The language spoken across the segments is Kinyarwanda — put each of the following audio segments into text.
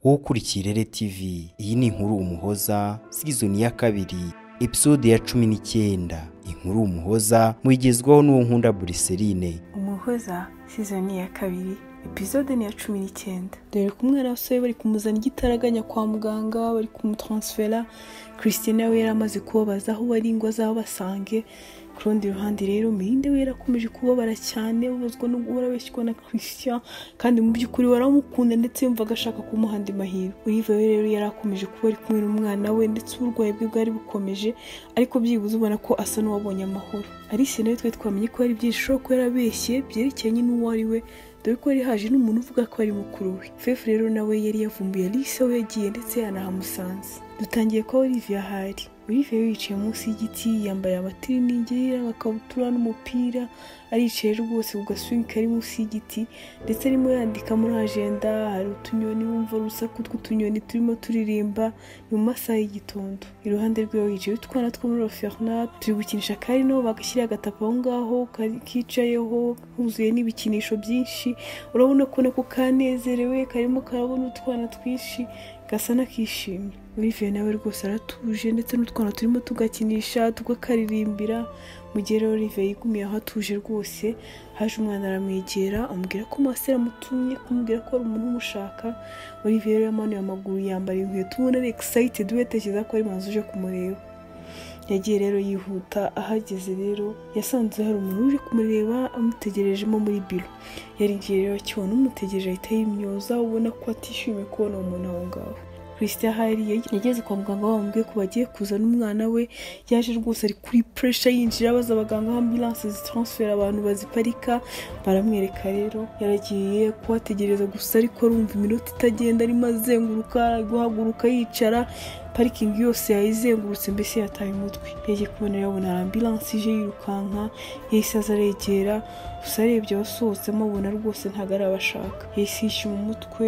wowe ukurikiye rere tivi iyi ni inkuru umuhoza sizoni ya kabiri episode ya cumi n'icyenda inkuru umuhoza muyigezwaho n'uwo nkunda buriserine umuhoza sizoni ya kabiri episode ni iya cumi n'icyenda dore ko umwana w'asore bari kumuzana igitaraganya kwa muganga bari kumutaransifera christine we yari amaze kubabaza aho bari ngo azabasange ku rundi ruhande rero mirinde we yarakomeje kubabara cyane ubuzwa no guhora abeshywa na christian kandi mu by'ukuri waramukunda ndetse yumvaga ashaka kumuha andi mahirwe uriva we rero yari akomeje kuba ari kumwe n'umwana we ndetse uburwayi bwe bwari bukomeje ariko byibuze ubona ko asa n'uwabonye amahoro alice nawe twe twamenye ko hari byinshi ushobora kuba yarabeshye byerekeranye n'uwo ari we dore ko yari haje n'umuntu uvuga ko ari mukuru we fefu rero nawe yari yavumbuye alice aho yagiye ndetse yanahamusanze dutangiye ko olivia ahari olivia yari yicaye munsi y'igiti yambaye amatiriningi agakabutura n'umupira aricaye rwose ku gaswingi kari munsi y'igiti ndetse arimo yandika muri ajenda hari utunyoni wumva urusaku tw'utunyoni turimo turirimba ni mu masaha y'igitondo iruhande rwe yicaye utwana two muri roferna turi gukinisha kari nabo bagashyira agatapi aho ngaho kari- kicayeho huzuye n'ibikinisho byinshi urabona ko nako kanezerewe karimo karabona utwana twinshi gasa n'akishimye olivier nawe rwose aratuje ndetse n'utwana turimo tugakinisha tugakaririmbira mu gihe rero olivier yigumiye aho atuje rwose haje umwana aramwegera amubwira ko masera amutumye kumubwira ko ari umuntu umushaka olivier rero yamanuye amaguru yambara inkweto ubona ari excited we yatekereza ko ari manzi uje kumureba yagiye rero yihuta ahageze rero yasanze hari umuntu uje kumureba amutegerejemo muri biro yarinjiye rero akibona umutegereje ahita yimyoza ubona ko atishimiye kubona uwo muntu aho ngaho christian ahari yag- yageze kwa muganga bamubwiye ko bagiye kuzana umwana we yaje rwose ari kuri pressure yinjira abaza abaganga aho ambulance zitransfera abantu baziparika baramwereka rero yaragiye kuhategereza gusa ariko arumva iminota itagenda arimo azenguruka guhaguruka yicara parikingi yose yayizengurutse mbese yataye umutwe yagiye kubona yabona hari ambulance ije yirukanka yahise aza aregera gusa arebye abasohotsemo abona rwose ntabwo ari abashaka yahise yishyuma umutwe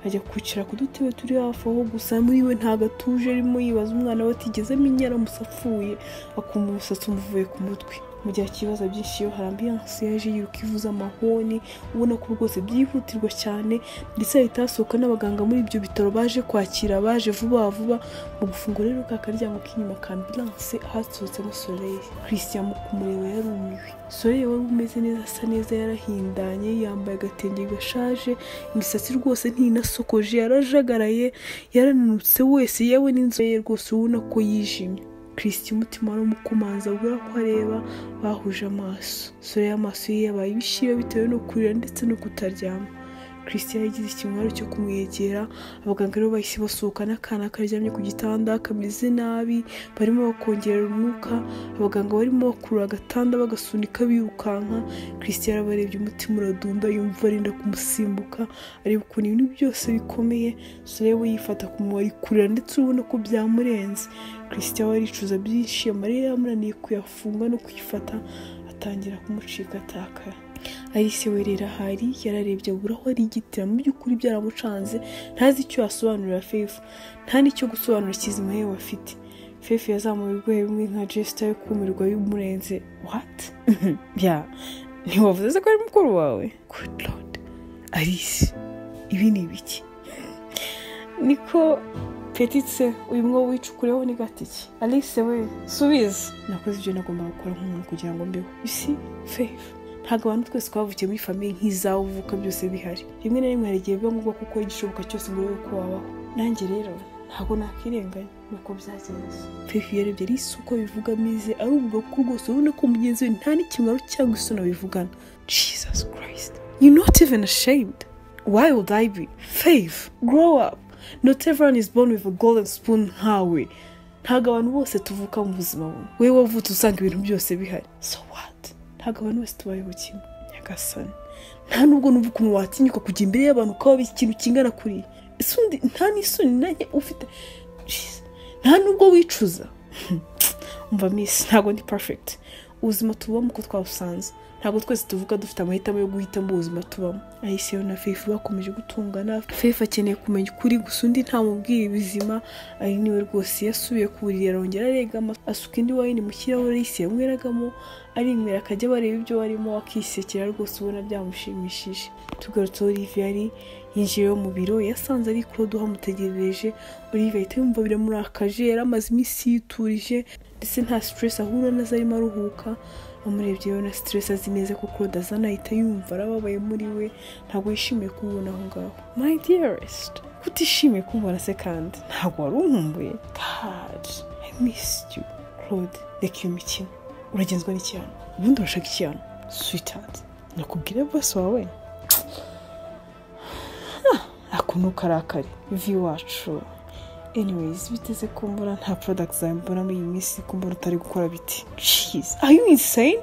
ajya kwicara ku dutebe turi hafi aho gusa muri we ntabwo atuje arimo yibaza umwana we atigeze amenya aramutse apfuye akumva umusatsi umuvuye ku mutwe mu gihe ikibazo byinshi iyo hari ambiyanse yaje yiruka ivuze amahoni ubona ko rwose byihutirwa cyane ndetse hahita hasohoka n'abaganga muri ibyo bitaro baje kwakira abaje vuba vuba mu gufunga rero ka karyango k'inyuma ka ambilanse hasohotsemo soleil christian mu kumureba yarumiwe soleil wari umeze neza asa neza yarahindanye yambaye agatenge gashaje imisatsi rwose ntinasokoje yarajagaraye yarananutse wese yewe n'inzu ye rwose ubona ko yijimye kirisiti umutima waramukomanza ubura ko areba bahuje amaso sore y'amaso ye yabaye ibishiro bitewe no kurira ndetse no kutaryama kirisiti yagize ikimwaro cyo kumwegera abaganga rero bahise basohoka n'akana karyamye ku gitanda kameze nabi barimo bakongerera umwuka abaganga barimo bakurura agatanda bagasunika birukanka kirisiti yarabarebye umutima uradunda yumva arinda kumusimbuka areba ukuntu ibintu byose bikomeye sore we yifata ku mubari kurira ndetse urabona ko byamurenze kirisiti we aricuza byinshi amarira yamunaniye kuyafunga no kuyifata atangira kumucika atakara alice we rero ahari yararebye abura aho arigitira mu by'ukuri byaramucanze ntazi icyo yasobanurira fefu nta n'icyo gusobanura kizima yewe afite fefu yazamuye urwego rumwe nka jesita yo kumirwa y'umurenze wati bya ntiwavuze ko ari mukuru wawe gudu lodi alice ibi ni ibiki niko petitse uyu mwo wicukureho ni gatiki alice we subiza nakoze ibyo nagomba gukora nk'umuntu kugira ngo mbeho isi fefu ntabwo abantu twese twavukiye muri famiye nk'izawe uvuka byose bihari rimwe na rimwe hari igihe biba ngombwa kuko igishoboka cyose ngo urebe ko wabaho nanjye rero ntabwo nakwirenganya nuko byagenze fefu yarebye ari uko bivuga amize arumva ko rwose urabona ko mugenzi we nta n'ikimwaro cyangwa isoni bivugana jesus christ you not even ashamed why would i be faith grow up not everyone is born with a golden spoon nkawe ntabwo abantu bose tuvuka mu buzima bumwe wowe wavutse usanga ibintu byose bihari so what ntabwo abantu bose tubayeho kimwe nyagasani nta nubwo numva ukuntu watinyuka kujya imbere y'abantu ukaba ikintu kingana kuriya ese undi nta n'isoni nanjye ufite Jeez, nta nubwo wicuza umva misi ntabwo ndi perfect ubuzima tubamo uko twabusanze ntabwo twese tuvuga dufite amahitamo yo guhitamo ubuzima tubamo ayiseyo na fefu bakomeje gutungana fefu akeneye kumenya ukuri gusa undi ntamubwira ibizima ari niwe rwose yasubiye ku buriri arongera aregama asuka indi wayini mu kirahure yise yanyweragamo arinywera akajya bareba ibyo barimo akisekera rwose ubona byamushimishije tugarutse aho olivier ari yinjiye mu biro yasanze ari kuroduha amutegereje Olivier ahita yumva biramurakaje yari amaze iminsi yiturije ndetse nta stress ahura nazo arimo aruhuka amurebye yabona stress azi neza ko Claude azana ahita yumva arababaye muri we ntabwo yishimiye kumubona aho ngaho my dearest kutishimiye kumubona se kandi ntabwo wari unkumbuye god i missed you claude reka iyo mikino uragenzwa n'iki hano ubundi urashaka iki hano sweetheart nakubwira bose wawe akuntu ukarakari vi wacu anyways biteze kumbura nta product zawe mbona muri iyi minsi kumbura utari gukora biti jeez are you insane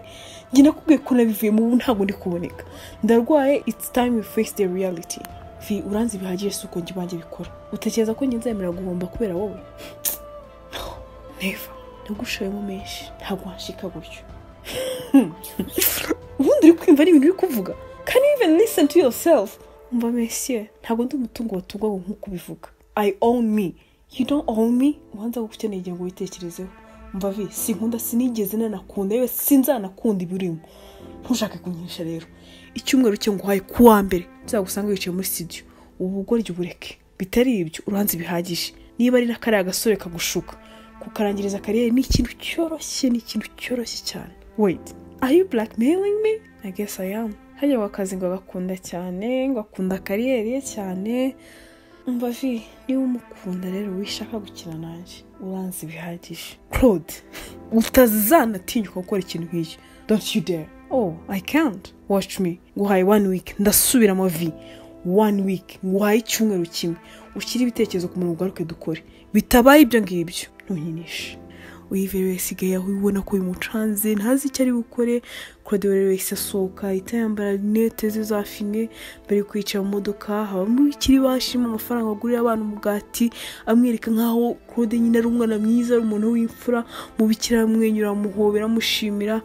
njye nakubwiye ko nabivuyemo ubu ntabwo ndi kuboneka ndarwaye it's time we face the reality vi uranzi bihagije si uko njye banjye bikora utekereza ko njye nzemera guhomba kubera wowe neva nagushoyemo menshi ntabwo washika gutyo ubundi uri kwimva ari ibintu uri kuvuga can you even listen to yourself umva mesiye ntabwo ndi umutungo watungwaga nk'uko ubivuga i own me you don't own me ubanza gukeneye igihe ngo witekerezeho umva vi sinkunda sinigeze nanakunda yewe sinzanakunda ibirimo ntushake kunyisha rero icyumweru cyo nguhaye ku wa mbere nzagusanga wicaye muri studio ubu bugoryi ubureke bitari ibyo uranze bihagije niba ari na kariya gasore kagushuka kukarangiriza kariyeri ni ikintu cyoroshye ni ikintu cyoroshye cyane wait are you blackmailing me i guess i am hajya ngo akazi ngo agakunda cyane ngo akunda kariyeri ye cyane umva vi niba umukunda rero wishaka gukina nanjye uranze bihagije claude utazanatinyuka gukora ikintu nk'icyo don't you dare oh i can't watch me nguhaye one week ndasubiramo vi one week nguhaye icyumweru kimwe ushyire ibitekerezo ku muntu ugaruke dukore bitabaye ibyo ngibyo ntunyinishe uyivere wese isigaye aho ubona ko bimucanze ntazi icyo ari bukore claude rero wese asohoka ahita yambara linete ze za fime bari kwicara mu modoka habamo ikiri bashima amafaranga agurira abana umugati amwereka nkaho claude nyine ari umwana mwiza ari umuntu w'imfura mu bikira aramwenyura amuhobera amushimira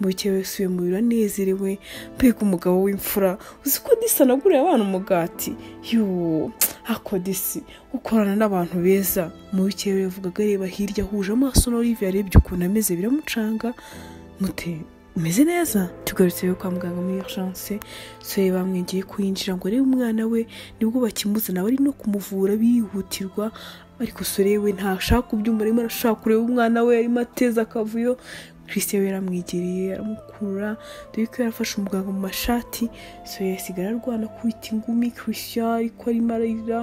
mu bikira wese uyu mubiri anezerewe mbega umugabo w'imfura uzi ko disa anagurira abana umugati yoo akodisi ukorana n'abantu beza mu bikeye yavugaga areba hirya ahuje amaso na olivier yarebye ukuntu ameze biramucanga mute umeze neza tugarutse rero kwa muganga muri urgence sore bamwengeye kuyinjira ngo arebe umwana we nibwo bakimuzana bari no kumuvura bihutirwa ariko sore we ntashaka kubyumva arimo arashaka kureba umwana we arimo ateza akavuyo christian we yaramwegereye aramukurura dore ko yarafashe umuganga mu mashati sore yasigara arwana kwita ingumi christian ariko arimo ararira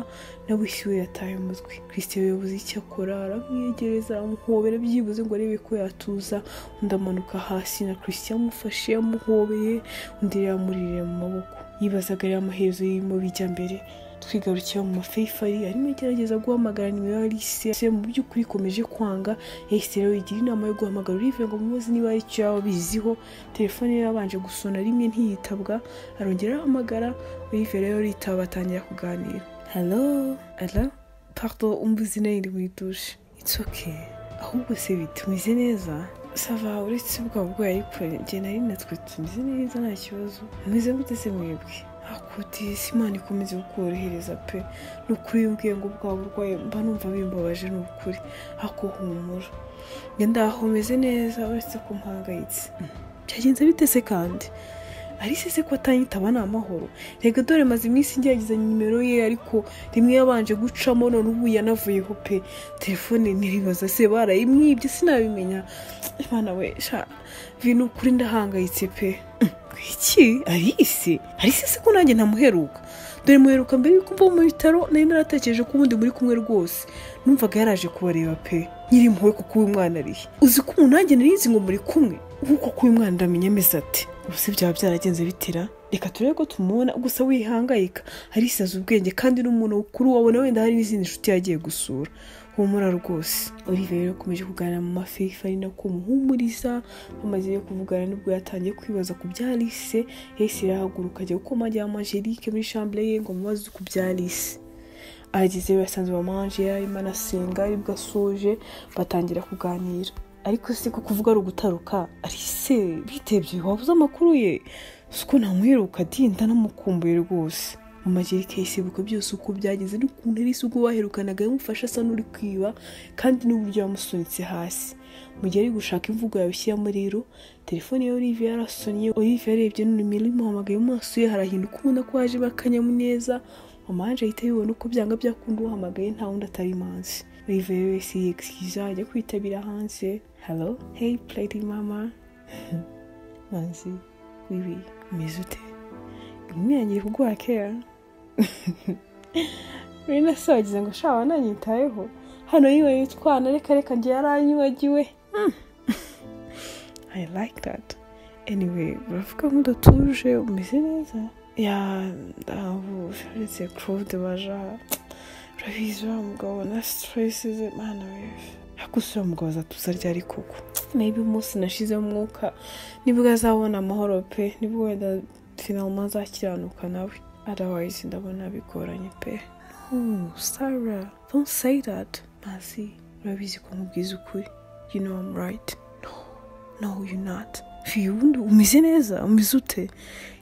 nawe we yataye umutwe christian we yabuze icyo akora aramwegereza aramuhobera byibuze ngo arebe ko yatuza undi amanuka hasi na christian amufashe amuhobeye undi yamuririra mu maboko yibazaga rero amaherezo y'irimo bijya mbere twigarukira mu mafeyifari arimo agerageza guhamagara nimero ya lise mu by'ukuri ikomeje kwanga yahise rero igira inama yo guhamagara urive ngo mubaze niba hari icyo yaba abiziho telefone ye yabanje gusona rimwe ntiyitabwa arongera arahamagara urive rero ritaba batangira kuganira halo ara pardo umbuzi nayo iri muri dushe it's okay ahubwo se bitumeze neza sava uretse ubwa bwayo ariko njye nari natwe tumeze neza nta kibazo mwize gute se mwebwe akudisi imana ikomeze kukorohereza pe ni ukuri iyo ngo bwa burwayi mba numva bimbabaje ni ukuri ako humura ndaho meze neza uretse ko mpangayitse byagenze bitese kandi Alice se ko atanyitaba ni amahoro rega dore maze iminsi ngerageza nimero ye ariko rimwe yabanje gucamo none ubu yanavuyeho pe telefone ntibibaza se barayimwibye sinabimenya imana we sha ibintu ukuri ndahangayitse pe iki Alice Alice se ko nanjye ntamuheruka dore muheruka mbere yuko mva mu bitaro nari naratekereje ko ubundi muri kumwe rwose numvaga yaraje kubareba pe nyiri impuhwe kuko uyu mwana arihe uzi ko umuntu nanjye nari nzi ngo muri kumwe nk'uko kuba uyu mwana ndamenya ameze ati ubuse byaba byaragenze bitira reka turebe ko tumubona gusa wihangayika arisaza ubwenge kandi n'umuntu mukuru wabona wenda hari n'izindi nshuti yagiye gusura humura rwose olivier rero akomeje kuganira mu mafifa ari nako muhumuriza bamaze rero kuvugana nibwo yatangiye kwibaza ku bya Alice yahise irahaguruka ajya gukoma ajya mu angelique muri chambere ye ngo amubaze ku bya Alice ahageze basanze mama angela arimo anasenga aribwo asoje batangira kuganira ariko si ko kuvuga ari ugutaruka arise bitebye wabuze amakuru ye siko ntamuheruka dinda namukumbuye rwose mama jerike yisibuka byose uko byageze n'ukuntu ari ubwo baherukanaga yamufashe asa n'uri kwiba kandi n'uburyo yamusunitse hasi mu gihe ari gushaka imvugo yabishyiramo rero telefone ya olivier yarasonye olivier arebye n'urumuri imuhamagaye mu maso ye harahinduka ubona ko haje akanyamuneza amanje ahita yibona uko byanga byakunda uhamagaye nta wundi atari manzi olivier wese yegisiza ajya kwitabira hanze hello hey plady mama manzi wibi umeze ute inkumi yanjye iri kuguha kera rero nasagize ngo shawa nanyitayeho hano yiwe yitwana reka reka njye yaranyibagiwe Hmm. I like that. Anyway, uravuga nk'udatuje umeze neza ya ntabwo uretse claude baja urabizi wa mugabo na stress ze mana wewe hakusi wa mugabo azatuza ryari koko maybe umunsi nashize umwuka nibwo azabona amahoro pe nibwo wenda finalement azakiranuka nawe otherwise ndabona bigoranye pe no sarah don't say that mazi urabizi ko nkubwiza ukuri you know I'm right. No, no, you're not. Fi, ubundi umeze neza umeze ute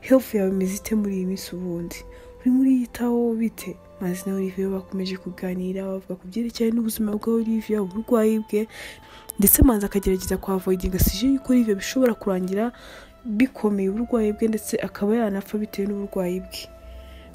health yawe imeze ite muri iyi minsi ubundi urimo uriyitaho bite mazi na olivier bakomeje kuganira bavuga ku byerekeye n'ubuzima bwa olivier uburwayi bwe ndetse manzi akagerageza kwa avoidinga sije yuko olivier bishobora kurangira bikomeye uburwayi bwe ndetse akaba yanapfa bitewe n'uburwayi bwe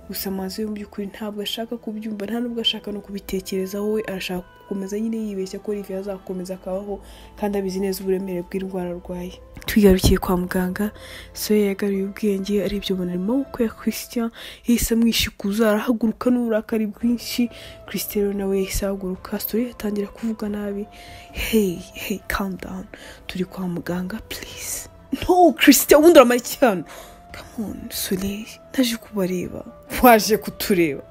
gusa amazi yo mu by'ukuri ntabwo ashaka kubyumva nta nubwo ashaka no kubitekerezaho we arashaka gukomeza nyine yibeshya ko olivier azakomeza akabaho kandi abizi neza uburemere bw'indwara arwaye twigarukiye kwa muganga soya yagaruye ubwenge arebye ubona arimo amaboko ya christian yahise amwishikuza arahaguruka n'uburakari bwinshi christian rero nawe yahise ahaguruka soya atangira kuvuga nabi hey hey calm down turi kwa muganga please no christian ubundi uramara iki hano come on soleil naje kubareba waje kutureba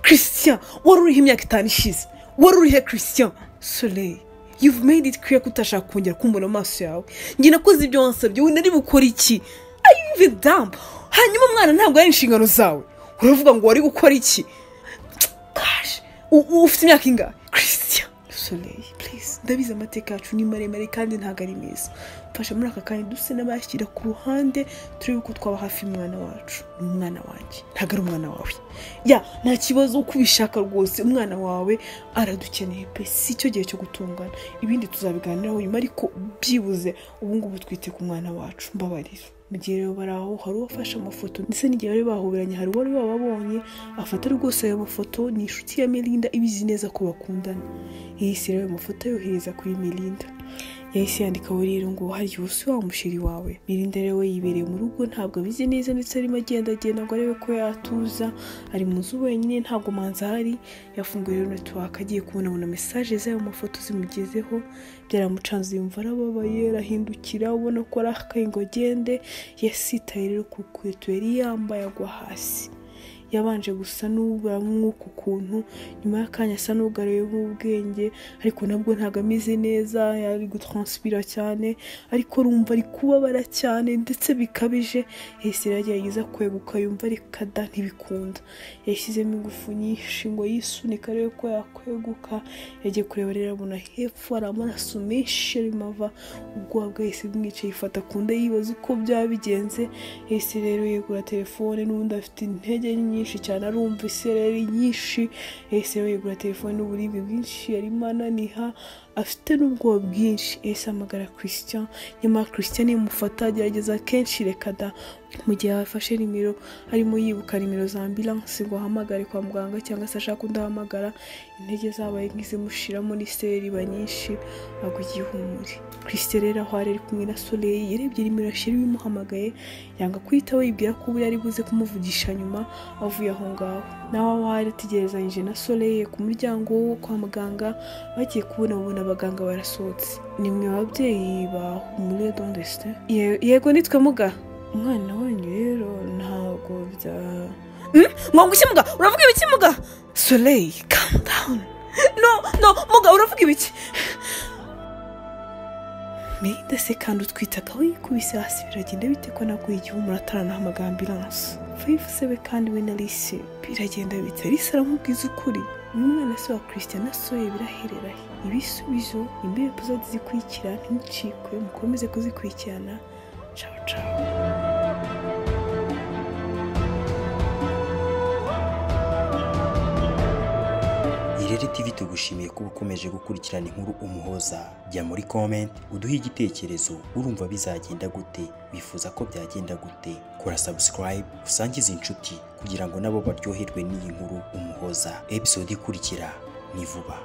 christian wari uriho imyaka itanu ishize wari urihe christian soleil you've made it clear ko utashaka kongera kumbona amaso yawe njye nakoze ibyo wansabye we nari bukora iki are you even dumb hanyuma umwana ntabwo ari inshingano zawe uravuga ngo wari gukora iki gosh u- u- ufite imyaka ingahe christian soleil please ndabizi amateka yacu ni maremare kandi ntabwo ari meza mfasha muri aka kanya duse n'abashyira ku ruhande turebe uko twaba hafi y'umwana wacu ni umwana wanjye ntabwo ari umwana wawe ya nta kibazo uko ubishaka rwose umwana wawe aradukeneye pe si cyo gihe cyo gutungana ibindi tuzabiganiraho nyuma ariko byibuze ubu ngubu twite ku mwana wacu mbabarira mu gihe rero bari aho hari uwafashe amafoto ndetse n'igihe bari bahoberanye hari uwari wababonye afata rwose ayo mafoto ni inshuti ya mirinda ibizi neza ko bakundana yahise rero ayo mafoto ayohereza kuri mirinda yahise yandika buriro ngo hari ubu si wa mushiri wawe mirinda rero we yibereye mu rugo ntabwo abizi neza ndetse arimo agendagenda ngo arebe ko yatuza ari mu nzu wenyine ntabwo manzi ahari yafunguye rero netiwaka agiye kubonabona mesaje z'ayo mafoto zimugezeho byaramucanze yumva arababaye arahindukira ubona ko arakaye ngo agende yasitaye rero ku rukweto yari yambaye agwa hasi yabanje gusa n'ubura mw'uku kuntu nyuma y'akanya asa n'ugaruye nk'ubwenge ariko nabwo ntabwo ameze neza yari gutranspira cyane ariko urumva ari kubabara cyane ndetse bikabije yahise agerageza kweguka yumva reka da ntibikunda yashyizemo ingufu nyinshi ngo yisunika arebe ko yakweguka yagiye kureba rero abona hepfo hari amaraso menshi arimo ava ubwoba bwe yahise bumwicaye yifata ku nda yibaza uko byaba bigenze yahise rero yegura telefone n'ubundi afite intege nyinshi cyane arumva isereri nyinshi yahise rero yegura telefone n'uburibwe bwinshi arimo ananiha afite n'ubwoba bwinshi yahise amagara christian nyamara christian yamufata agerageza kenshi reka da mu gihe yafashe nimero arimo yibuka nimero za ambilanse ngo ahamagare kwa muganga cyangwa se ashaka undi ahamagara intege zabaye nk'izimushiramo n'iseri iba nyinshi agwa igihumuri christian rero aho ari ari kumwe na soleil yarebye nimero yashyira imuhamagaye yanga kuyitaho yibwira ko ubu yari buze kumuvugisha nyuma avuye aho ngaho nawe aho ari ategerezanyije na soleil ku muryango wo kwa muganga bagiye kubona babona abaganga barasohotse ni mwe babyeyi ba humure dondeste yego nitwe muga umwana wanyu rero ntabwo bya mwangu iki muga uravuga ibiki muga soleil calm down no no muga uravuga ibiki Mirinda se kandi utwitagaho yikubise hasi biragenda bite ko naguye igihumura ataranahamagara ambilanse fayifu se we kandi we na lise biragenda bite lise aramubwiza ukuri uyu mwana se wa christian asohoye birahererahe ibisubizo imbere tuzajya zikurikira ntimucikwe mukomeze kuzikurikirana ciao ciao irere tv tugushimiye kuba ukomeje gukurikirana inkuru umuhoza jya muri comment uduhe igitekerezo urumva bizagenda gute wifuza ko byagenda gute kora subscribe usangize inshuti kugira ngo nabo baryoherwe n'iyi nkuru umuhoza episode ikurikira ni vuba